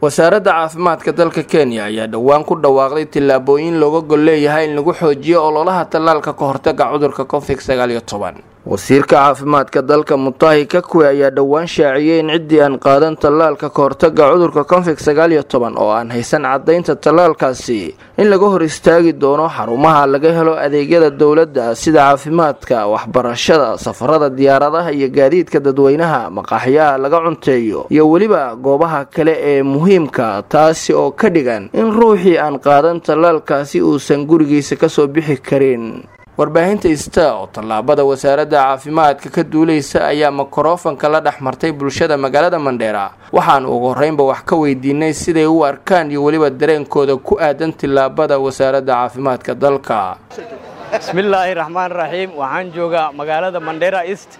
wasaaradda caafimaadka dalka kenya ayaa dhowaan ku dhawaaqday tillaabooyin looga gol leeyahay in lagu xoojiyo ololaha tallaalka ka hortaga cudurka covid sagaal iyo toban wasiirka caafimaadka dalka mutahi kakwe ayaa dhowaan shaaciyey in ciddii aan qaadan tallaalka ka hortaga cudurka covid sagaal iyo toban oo aan haysan caddaynta tallaalkaasi in laga hor istaagi doono xarumaha laga helo adeegyada dowladda sida caafimaadka waxbarashada safarada diyaaradaha iyo gaadiidka dadweynaha maqaaxyaha laga cunteeyo iyo weliba goobaha kale ee muhiimka taasi oo ka dhigan in ruuxii aan qaadan tallaalkaasi uusan gurigiisa kasoo bixi karin warbaahinta ista oo tallaabada wasaaradda caafimaadka ka duuleysa ayaa mikrofanka la dhex martay bulshada magaalada mandheera waxaan ugu horreynba wax ka weydiinay siday u arkaan iyo weliba dareenkooda ku aadan tillaabada wasaaradda caafimaadka dalka bismillaahi raxmaan raxiim waxaan joogaa magaalada mandheera east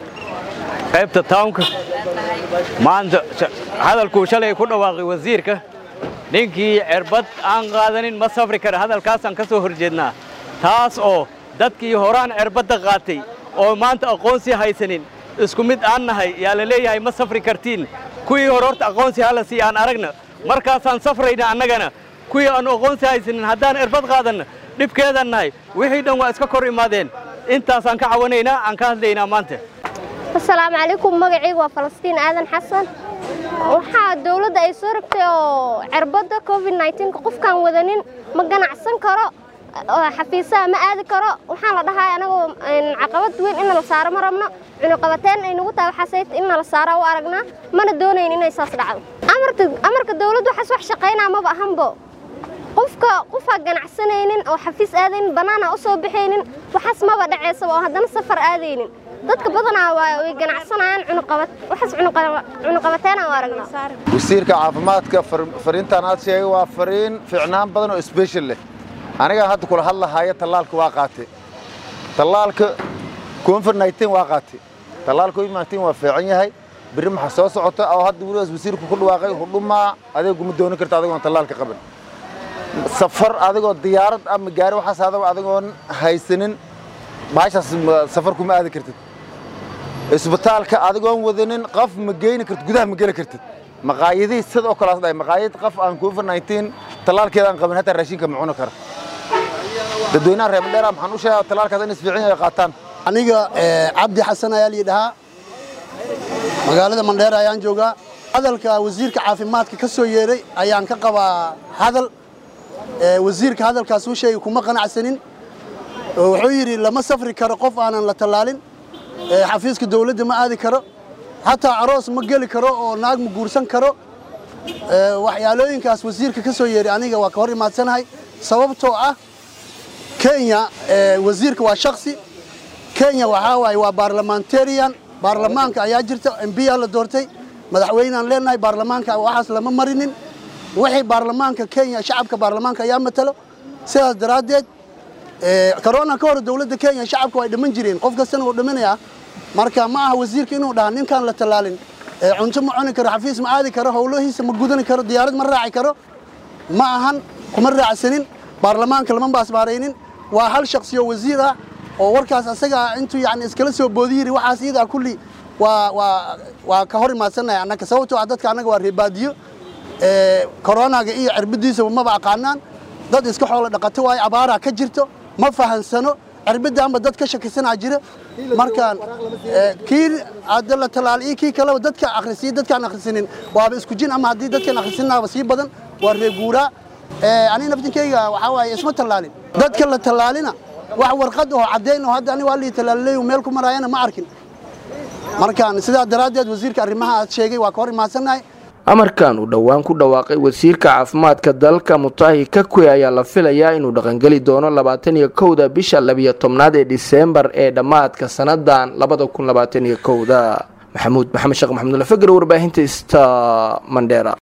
qaybta townka maanta hadalkuu shalay ku dhawaaqay wasiirka ninkii cerbad aan qaadanin ma safri kara hadalkaasaan ka soo horjeednaa taas oo dadkii horaan cerbadda qaatay oo maanta aqoonsi haysanin isku mid aan nahay yaa la leeyahay ma safri kartiin kuwii hore horta aqoonsi hala sii aan aragna markaasaan safrayna annagana kuwii aan aqoonsi haysanin haddaan cerbad qaadanna dhibkeedaan nahay wixii dhan waa iska kor imaadeen intaasaan ka cawanaynaa aan ka hadlaynaa maanta asalaamu calaykum magacaygu waa falastiin aadan xasan waxaa dawladda ay soo rabtay oo cerbadda covid nka qofkaan wadanin ma ganacsan karo xafiisaha ma aadi karo waxaan la dhahay anagoo caqabad weyn in la saaro ma rabno cunuqabateen ay nagu tahay waxaasay in la saaro u aragnaa mana doonayn inay saas dhacdo amarka dawladdu waxaas wax shaqaynaa maba ahanbo qofka qofaa ganacsanaynin oo xafiis aadaynin bannaana u soo baxaynin waxaas maba dhaceysaba oo haddana safar aadaynin dadka badanaa way ganacsanayaan waxaas cunuqabateena u aragnaa wasiirka caafimaadka fariintaan aad sheegay waa fariin fiicnaan badan oo sbeshal leh anigaa hadda kula hadlahaya tallaalka waa qaate tallaalka covid waa qaate tallaalka covid waa fiican yahay berri maxaa soo socota oo hadda weligaas wasiirku ku dhawaaqay hudhumaa adeeguma doonin karta adigoon tallaalka qaban safar adigoo diyaarad ama gaari waxaas adaba adigoon haysanin baashaas safar kuma aadi kartid isbitaalka adigoon wadanin qof ma geyni kartid gudaha ma geli kartid maqaayadihii sida oo kalaas dhahay maqaayad qof aan covid tallaalkeeda aan qabin hataa raashinka ma cuni kara dadweynaha reer mandheera maxaan u sheegaa tallaalkaas in isfiican ay qaataan aniga cabdi xasan ayaa layidhahaa magaalada mandheera ayaan joogaa hadalka wasiirka caafimaadka ka soo yeeray ayaan ka qabaa hadal wasiirka hadalkaas u sheegay kuma qanacsanin wuxuu yidhi lama safri karo qof aanan la tallaalin xafiiska dawladda ma aadi karo hataa aroos ma geli karo oo naag ma guursan karo waxyaalooyinkaas wasiirka ka soo yeeray aniga waa ka hor imaadsanahay sababtoo ah kenya wasiirka waa shaksi kenya waxaa waaye waa baarlamentarian baarlamaanka ayaa jirta embiyaa la doortay madaxweynaan leenahay baarlamaanka waxaas lama marinin wixii baarlamaanka kenya shacabka baarlamaanka ayaa matalo sidaas daraaddeed corona ka hor dawladda kenya shacabka way dhiman jireen qof kastana wuu dhiminayaa marka ma aha wasiirka inuu dhaha ninkaan la tallaalin cunto ma cuni karo xafiis ma aadi karo howlahiisa ma gudani karo diyaarad ma raaci karo ma ahan kuma raacsanin baarlamaanka lama baasbaaraynin waa hal shaksiyo wasiir ah oo warkaas asaga intuu yani iskala soo boodi yiri waxaas iyadaa kulli waa waa waa ka hor imaadsannahay annaga sababtoo ah dadka annaga waa reebaadiyo koronaga iyo cirbadiisaba maba aqaanaan dad iska xoolo dhaqato waayo abaaraa ka jirto ma fahansano cirbidaanba dad ka shakisanaa jira markaan kii hadda la talaal iyo kii kaleba dadka akhrisiya dadkaan akhrisanin waaba isku jin ama haddii dadkaan akhrisinaaba sii badan waa reeguuraa ani naftinkayga waxaa waaye isma tallaalin dadka la tallaalina wax warqad oo caddayn oo hadda ani waa lii tallaalileyo meel ku maraayana ma arkin markaan sidaa daraaddeed wasiirka arrimaha aad sheegay waa ka hor imaadsannahay amarkan uu dhowaan ku dhawaaqay wasiirka caafimaadka dalka mutahi kakwe ayaa la filayaa inuu dhaqangeli doono labaatan iyo kowda bisha labiyo tobnaad ee diseembar ee dhammaadka sannadan labada kun labaatan iyo kowda maxamuud maxamed sheekh maxamudula fagar warbaahinta sta mandheera